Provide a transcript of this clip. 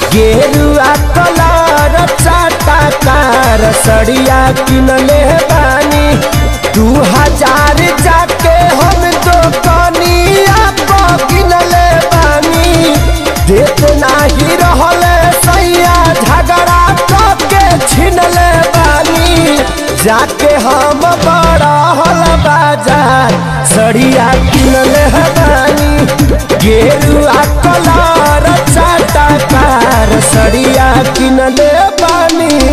गेरुआ कलर चाटा कार सड़िया किनले बानी दू हजार जाके हम दोकनिया पर किनले बानी देत नाही रहले सैया झगड़ा के छिनले बानी जाके हम बड़ा हल बाजार सड़िया किनले बानी गेरुआ कलर चाटा कार सड़िया किनले